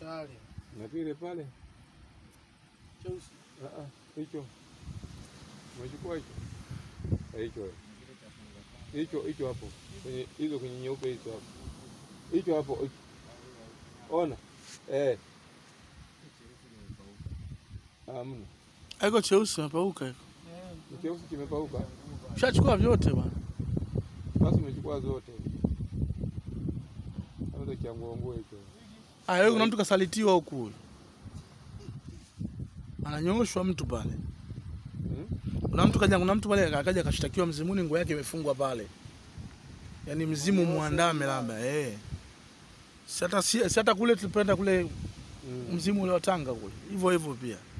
pale. na vile pale Cheusi. Ah, ah, hicho umechukua hicho Eh, hicho eh. hicho hicho hapo kwenye hizo kwenye nyeupe hizo hapo hicho hapo hicho. ona eh hamna Haiko cheusi mapauka hiko. ni cheusi kimepauka Ushachukua vyote bwana. basi umechukua zote kwanza cha nguo hicho Ah, wewe kuna mtu kasalitiwa huku huyu. Ananyooshwa mtu pale. hmm? Kuna mtu kaja, kuna mtu pale akaja akashtakiwa mzimuni, nguo yake imefungwa pale, yaani mzimu muandame labda eh. Si hata si si hata kule tulipenda kule Mm. mzimu ule wa Tanga kule hivyo hivyo pia.